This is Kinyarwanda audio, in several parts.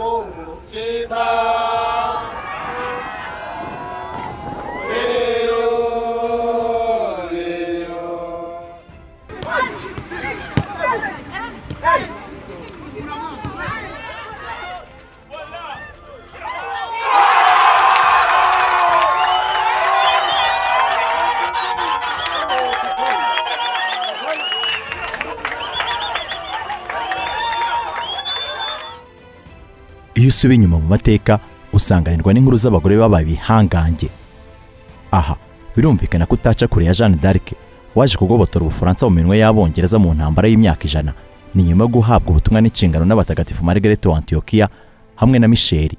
umutima iyo usubiye inyuma mu mateka usanganirwa n'inkuru z'abagore babaye ibihangange aha birumvikana ko utaca kure ya jeanne d'arc waje kugobotora ubufaransa mu minwe y'abongereza mu ntambara y'imyaka ijana ni nyuma yo guhabwa ubutumwa n'inshingano n'abatagatifu margaret wa antiokiya hamwe na misheli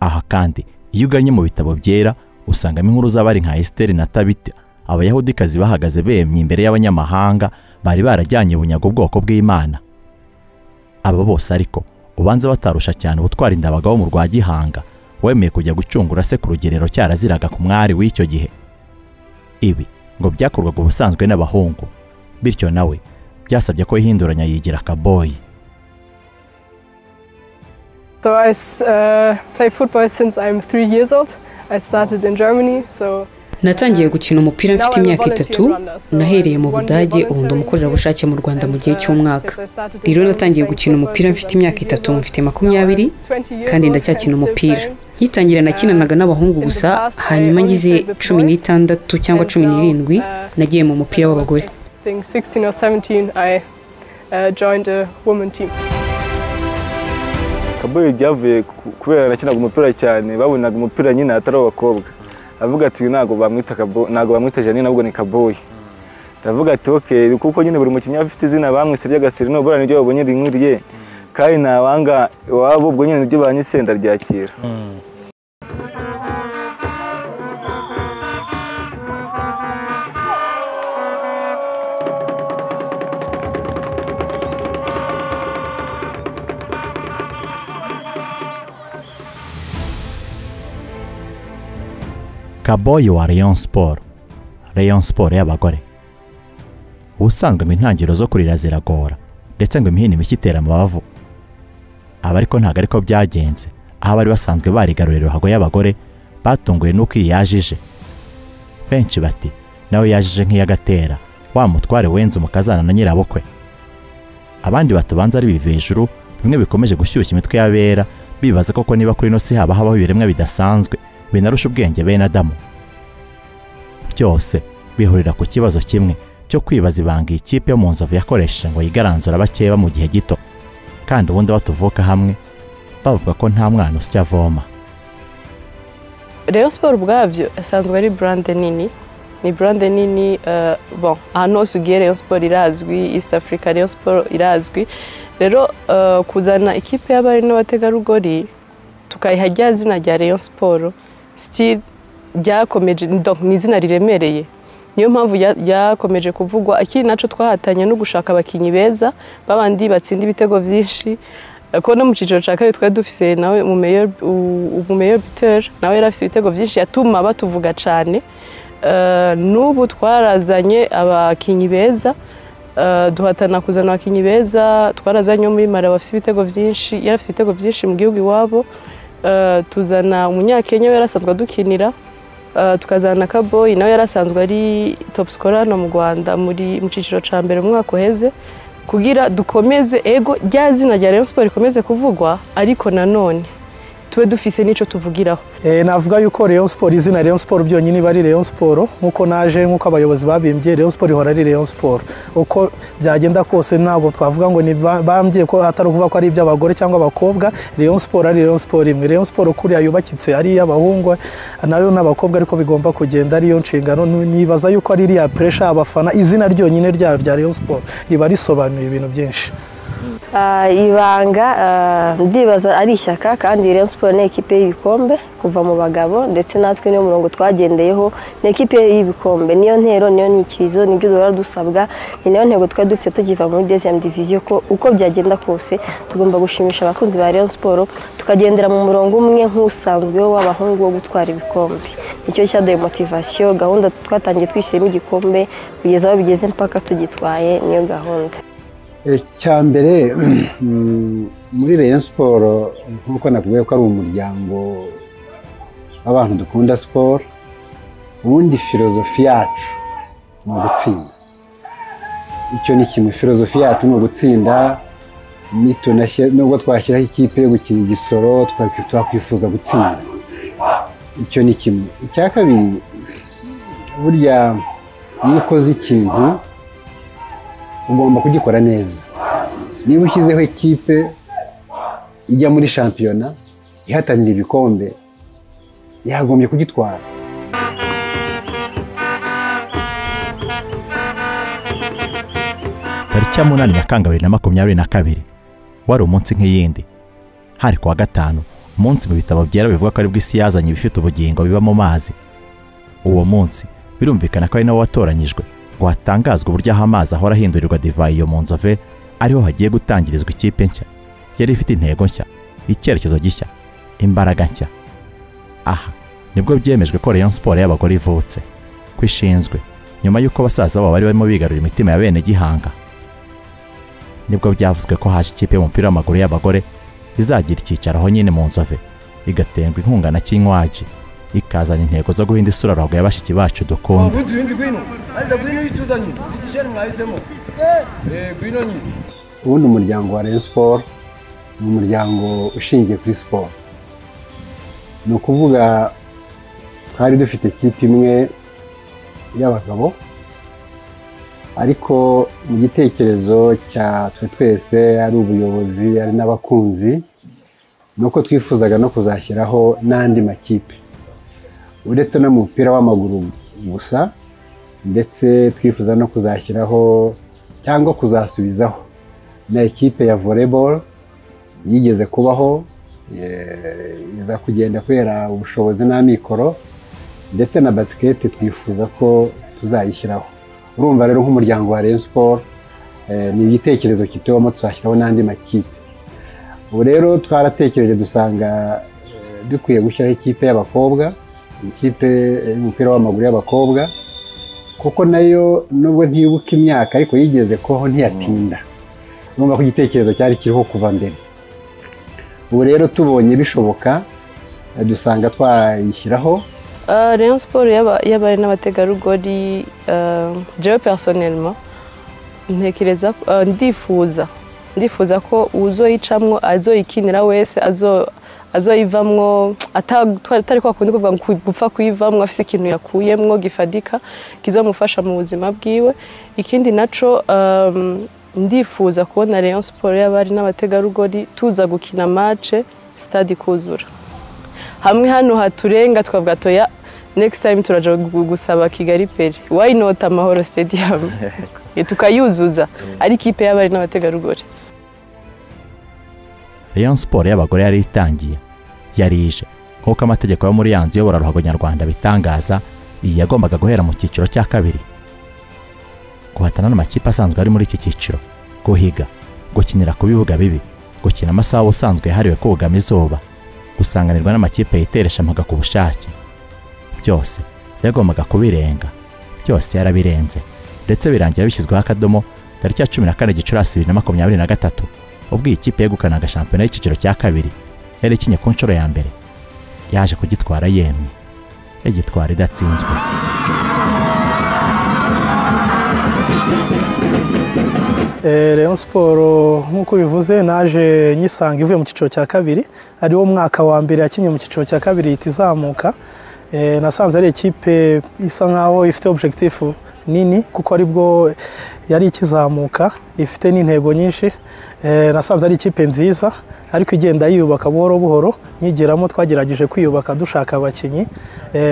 aha kandi iyo uganye mu bitabo byera usangamo inkuru z'abari nka esiteri na tabita abayahudikazi bahagaze bemye imbere y'abanyamahanga bari barajyanye bunyago ubwoko bw'imana aba bose ariko ubanza batarusha cyane ubutwara indabaga wo mu rwa gihanga wemeye kujya gucungura se ku rugerero cyaraziraga ku mwari w'icyo gihe ibi ngo byakorwaga ubusanzwe n'abahungu bityo nawe byasabye ko yihinduranya yigira akaboyi So I s- uh, play football since I'm three years old. I started in Germany, so natangiye gukina umupira mfite imyaka itatu nahereye mu budage ubu ndi umukorerabushake mu rwanda mu gihe cy'umwaka rero natangiye gukina umupira mfite imyaka itatu mfite makumyabiri kandi ndacyakina umupira nkitangira nakinanaga n'abahungu gusa hanyuma ngize cumi n'itandatu cyangwa cumi n'irindwi nagiye mu mupira w'abagore think 16 or 17, I uh, joined a woman team. kaboyi byavuye ku- kubera nakinaga umupira cyane babonaga umupira nyine atari abakobwa avuga ati "Uyu ntabwo bamwita Kabo- ntabwo bamwita janine ahubwo ni kaboyi ndavuga ati oke kuko nyine buri mukinnyi aba afite izina bamwise ry'agasiri nubwo niryo babonye rinkwiriye kandi ntabanga iwabo ubwo nyine niryo banyise ndaryakira kaboyi wa rayon sport rayon sport y'abagore ubusanzwe mu intangiriro zo kurira ziragora ndetse ngo imihini mishya itera amabavu aba ariko ntabwo ariko byagenze aho abari basanzwe barigarurira ruhago y'abagore batunguwe n'uko iyi yajije benshi bati nawe yajije nk'iyagatera wa mutware wenze umukazana na nyirabukwe abandi batubanza ari biva hejuru bimwe bikomeje gushyushya imitwe y'abera bibaza koko niba kuri ino si haba habaho ibiremwa bidasanzwe binarusha ubwenge bene adamu byose bihurira ku kibazo kimwe cyo kwibaza ibanga iyi kipe yo mu nzovu yakoresheje ngo yigaranzura abakeba mu gihe gito kandi ubundi batuvuka hamwe bavuga ko nta mwana usya avoma Rayon Sport ubwabyo asanzwe ari burande nini ni burande nini eh, bon ahantu hose ugiye Rayon Sport irazwi East Africa Rayon Sport irazwi rero eh, kuzana ikipe y'abari n'abategarugori tukayiha rya zina rya Rayon Sport still ryakomeje donc ni izina riremereye niyo mpamvu rya- ryakomeje kuvugwa ikindi nacyo twahatanye no gushaka abakinnyi beza babandi batsinda ibitego byinshi ko no mu cyiciro cya kabiri twari dufise nawe umumeyer biteri nawe yari afite ibitego byinshi yatuma batuvuga cyane Eh, n'ubu twarazanye abakinnyi beza eh, duhatana kuzana abakinnyi beza twarazanye uwo muri mara bafite ibitego byinshi yari afite ibitego byinshi mu gihugu iwabo Eh, tuzana umunyakenya we yari asanzwe adukinira Eh, tukazana na kaboyi nawe yari asanzwe ari top scorer hano mu rwanda muri mu cyiciro cya mbere mu mwaka uheze kugira dukomeze ego rya zina rya Rayon Sport rikomeze kuvugwa ariko nanone tube dufise n'icyo tuvugiraho Eh, navuga yuko Rayon Sport izina Rayon Sport byonyine iba ari Rayon Sport nkuko naje nkuko abayobozi babimbye Rayon Sport ihora ari Rayon Sport uko byagenda kose ntabwo twavuga ngo ni ba- bambye ko atari ukuvuga ko ari iby'abagore cyangwa abakobwa Rayon Sport ari Rayon Sport imwe Rayon Sport kuriya yubakitse ari iy'abahungu nayo n'abakobwa ariko bigomba kugenda ariyo nshingano Nu- nibaza yuko ari iriya pressure abafana izina ryonyine ryayo rya Rayon Sport riba risobanuye ibintu byinshi Ah, ibanga ah, ndibaza ari ishyaka kandi Rayon Sport ni ekipe y'ibikombe kuva mu bagabo ndetse natwe niyo murongo twagendeyeho ni ekipe y'ibikombe niyo ntero niyo nyikirizo nibyo duhora dusabwa ni nayo ntego twari dufite tukiva muri deuxième division ko uko byagenda kose tugomba gushimisha abakunzi ba Rayon Sport tukagendera mu murongo umwe nk'usanzweho w'abahungu wo gutwara ibikombe nicyo cyaduye motivation gahunda twatangiye twishyiramo igikombe kugeza aho bigeze mpaka tugitwaye niyo gahunda icya mbere muri reyo siporo nk'uko nakubwiye ko ari umuryango w'abantu dukunda siporo ubundi filozofi yacu ni ugutsinda icyo ni kimwe filozofi yacu ni ugutsinda nubwo twashyiraho ikipe yo gukina igisoro twakwifuza gutsinda icyo ni kimwe icya kabiri burya iyo ukoze ikintu ugomba kugikora neza niba ushyizeho ikipe ijya muri shampiyona ihatanira ibikombe yagombye kugitwara tariki ya munani nyakanga na makumyabiri na kabiri wari umunsi nk'iyindi hari kuwa gatanu umunsi mu bitabo byera bivuga ko aribwo isi yazanye ibifite ubugingo biba mu mazi uwo munsi birumvikana ko ari nawo watoranyijwe ngo hatangazwe uburyo aho amazi ahora ahindurirwa divayi iyo mu nzove ariho hagiye gutangirizwa ikipe nshya yari ifite intego nshya icyerekezo gishya imbaraga nshya aha nibwo byemejwe ko reyo siporo y'abagore ivutse ko ishinzwe nyuma y'uko basaza babo bari barimo bigarurira imitima ya bene gihanga nibwo byavuzwe ko haje ikipe y'umupira w'amaguru y'abagore izagira icyicaro aho nyine mu nzove igaterwa inkunga na kinywaji ikazana intego zo guhinda isura ruhago ya bashiki bacu dukunda ubundi umuryango wa reyo siporo ni umuryango ushingiye kuri siporo ni ukuvuga twari dufite kipe imwe y'abagabo ariko mu gitekerezo cya twe twese ari ubuyobozi ari n'abakunzi ni uko twifuzaga no kuzashyiraho n'andi makipe uretse no mu mupira w'amaguru gusa ndetse twifuza no kuzashyiraho cyangwa kuzasubizaho na ekipe ya voleboro yigeze kubaho iza kugenda kubera ubushobozi n'amikoro ndetse na basiketi twifuza ko tuzayishyiraho urumva rero nk'umuryango wa reyo siporo ni igitekerezo kitubamo tuzashyiraho n'andi makipe ubu rero twaratekereje dusanga dukwiye gushyiraho ikipe y'abakobwa ikipe y'umupira w'amaguru y'abakobwa kuko nayo nubwo ntibuka imyaka ariko yigeze kubaho ntiyatinda urumva ko igitekerezo cyari kiriho kuva mbere ubu rero tubonye bishoboka dusanga twayishyiraho reyo siporo y'abari n'abategarugori jewe personelma ntekereza ndifuza ndifuza ko uzoyicamwo azoyikinira wese azoyivamwo atari kwa kundi kuvuga ngo gupfa kuyivamwo afise ikintu yakuyemwo gifadika kizamufasha mu buzima bwiwe ikindi naco ndifuza kubona reyo siporo y'abari n'abategarugori tuza gukina mace sitade ikuzura hamwe hano haturenga tukavuga toya next time turaja gusaba kigali peri why not amahoro stadium tukayuzuza ari ikipe y'abari n'abategarugori rayon siporo y'abagore yari itangiye yari ije nk'uko amategeko yo muri ya nzu iyobora ruhago nyarwanda bitangaza iyi yagombaga guhera mu cyiciro cya kabiri guhatana n'amakipe asanzwe ari muri iki cyiciro guhiga gukinira ku bibuga bibi gukina amasaha ubusanzwe yahariwe kugama izuba gusanganirwa n'amakipe yiteresha amaga ku bushake byose byagombaga kubirenga byose yarabirenze ndetse birangira bishyizweho akadomo tariki ya cumi na kane gicurasi bibiri na makumyabiri na gatatu ubwo iyi kipe yegukanaga shampiyona y'icyiciro cya kabiri yari ikinye ku nshuro ya mbere yaje kugitwara yemwe igitwara idatsinzwe reyo siporo nk'uko bivuze naje nyisanga ivuye mu cyiciro cya kabiri ariwo mwaka wa mbere yakinnye mu cyiciro cya kabiri ihita izamuka nasanze ari ikipe isa nkaho ifite objekitifu nini kuko aribwo yari ikizamuka ifite n'intego nyinshi nasanze ari ikipe nziza ariko igenda yiyubaka buhoro buhoro nyigeramo twagerageje kwiyubaka dushaka abakinnyi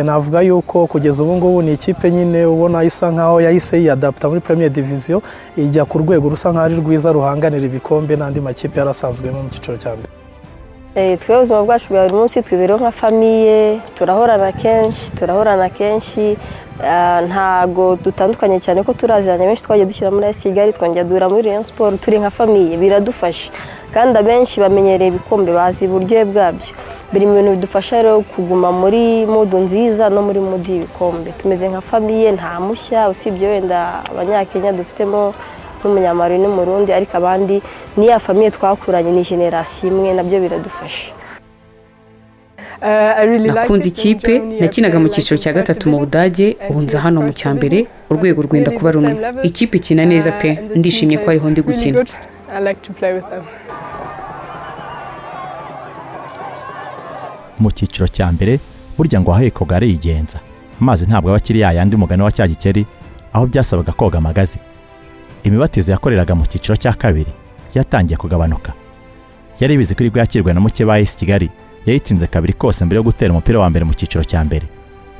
navuga yuko kugeza ubu ngubu ni ikipe nyine ubona isa nkaho yahise yiyadaputa muri premier diviziyo ijya ku rwego rusa nkaho ari rwiza ruhanganira ibikombe n'andi makipe yarasanzwemo mu cyiciro cya mbere twe ubuzima bwacu bwa buri munsi twiberaho nka famiye turahorana kenshi turahorana kenshi ntago dutandukanye cyane ko turaziranye benshi twagiye dushyira muri kigali twongera duhura muri reyo siporo turi nka famiye biradufasha kandi abenshi bamenyereye ibikombe bazi uburyohe bwabyo biri mu bintu bidufasha rero kuguma muri mudu nziza no muri mudu y'ibikombe tumeze nka famiye nta mushya usibye wenda abanyakenya dufitemo nk'umunyamari n'umurundi ariko abandi niya famiye twakuranye ni generasiyo imwe nabyo biradufasha nakunze ikipe nakinaga mu cyiciro cya gatatu mu budage ubu nza hano mu cya mbere urwego rwenda kuba rumwe ikipe ikina neza pe ndishimye ko ariho ndi gukina mu cyiciro cya mbere burya ngo ahahekwaga arigenza amazi ntabwo aba akiri yayandi umugani wa cya gikeri aho byasabaga koga amagazi imibatizo yakoreraga mu cyiciro cya kabiri yatangiye kugabanuka yari bizi ko iri bwakirwe na muke esi kigali yayitsinze kabiri kose mbere yo gutera umupira wa mbere mu cyiciro cya mbere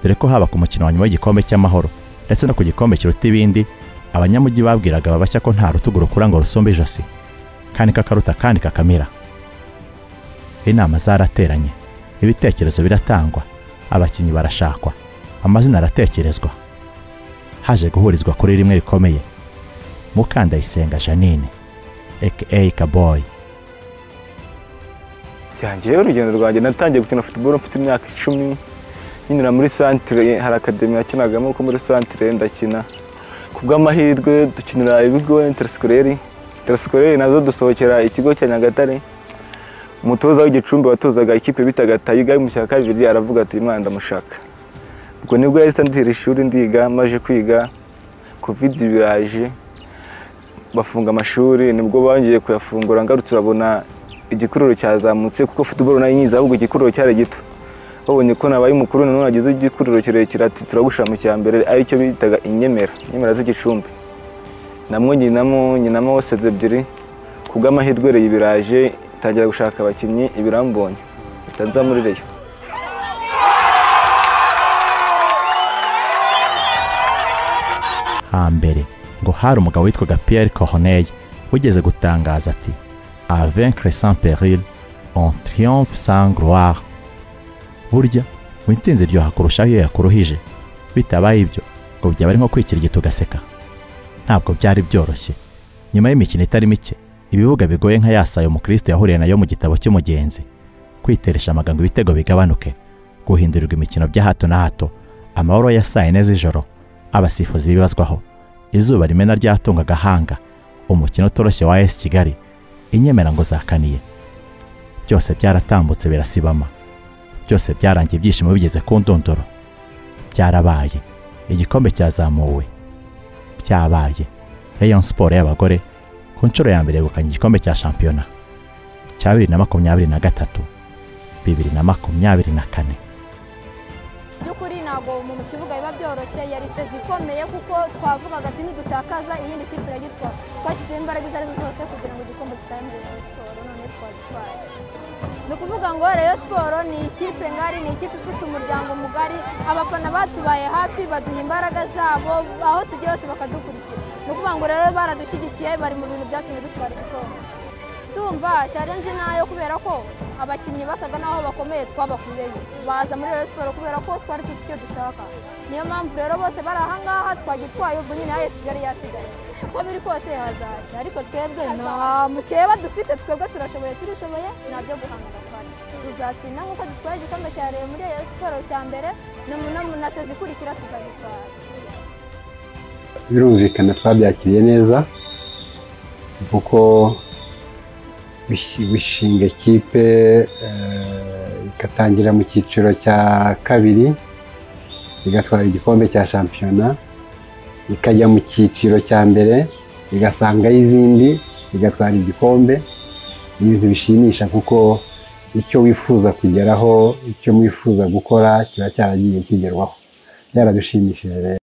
dore ko haba ku mukino wa nyuma w'igikombe cy'amahoro ndetse no ku gikombe kiruta ibindi abanyamujyi babwiraga ababashya ko nta rutugu rukura ngo rusumbe ijosi kandi kakaruta kandi kakamira inama zarateranye ibitekerezo biratangwa abakinnyi barashakwa amazina aratekerezwa haje guhurizwa kuri rimwe rikomeye mukandayisenga janine aka kaboyi yanjyewe urugendo rwanjye natangiye gukina futuboro mfite imyaka icumi nyinjira muri santire hari akademi yakinagamo ko muri santire ndakina ku bw'amahirwe dukinira ibigo interesikoreri interesikoreri nazo dusohokera ikigo cya nyagatare umutoza w'igicumbi watozaga ikipe bitaga tayiga mu cya kabiri aravuga ati mwana ndamushaka ubwo nibwo yahise ndihira ishuri ndiga maje kwiga kovidi biraje bafunga amashuri nibwo bongeye kuyafungura ngarutse urabona igikururo cyazamutse kuko futuboro nayo nyiza ahubwo igikururo cyari gito babonye ko nabaye umukuru nanone agize igikururo kirekire ati turagushyira mu cya mbere aricyo bitaga inyemera inyemera z'igicumbi namwo nyinamo nyinamo seze ebyiri ku bw'amahirwe rero ibiraje itangira gushaka abakinnyi ibirambonye nza muri reyo hambere ngo hari umugabo witwaga piyeri kohoneye wigeze gutangaza ati à vaincre sans péril, on triomphe sans gloire. Burya ngo intsinzi iryoha kurushaho iyo yakuruhije bitabaye ibyo ngo byaba ari nko kwikirigita ugaseka ntabwo byari byoroshye nyuma y'imikino itari mike ibibuga bigoye nka yasaye umukristo yahuriye nayo mu gitabo cy'umugenzi kwiteresha amagambo ibitego bigabanuke guhindurirwa imikino bya hato na hato amahoro ya saa yine z'ijoro abasifuzi bibazwaho izuba rimena ryatunga agahanga umukino utoroshye wa esi kigali inyemera ngo zakaniye byose byaratambutse birasibama byose byarangiye ibyishimo bigeze ku ndondoro byarabaye igikombe cyazamuwe byabaye Rayon siporo y'abagore ku nshuro ya mbere yegukanye igikombe cya shampiyona cya bibiri na makumyabiri na gatatu bibiri na makumyabiri na kane by'ukuri ntabwo mu kibuga biba byoroshye yari sezi ikomeye kuko twavugaga ati nidutakaza iyindi kipe iragitwara twashyizeho imbaraga izo arizo zose kugira ngo igikombe kitayemere muri siporo none twagitwaye ni ukuvuga ngo reyo siporo ni ikipe ngari ni ikipe ifite umuryango mugari abafana batubaye hafi baduha imbaraga zabo aho tugiye hose bakadukurikira ni ukuvuga ngo rero baradushyigikiye bari mu bintu byatumye dutwara igikombe tumva sharenje nayo kubera ko abakinnyi basaga n'aho bakomeye twabakuyeyo baza muri rero siporo kubera ko twari tuzi icyo dushaka niyo mpamvu rero bose bari ahangaha twagitwaye ubwo nyine hasi kigali yasigaye uko biri kose hazashya ariko twebwe nta mukeba dufite twebwe turashoboye turishoboye nabyo guhangana twari tuzatsinda nk'uko dutwaye igikombe cya rero muri rero siporo cya mbere na sezi ikurikira tuzagitwara birumvikana twabyakiriye neza kuko bishinga ekipe igatangira mu cyiciro cya kabiri igatwara igikombe cya shampiyona ikajya mu cyiciro cya mbere igasangaho izindi igatwara igikombe ni ibintu bishimisha kuko icyo wifuza kugeraho icyo mwifuza gukora kiba cyaragiye kigerwaho byaradushimisheje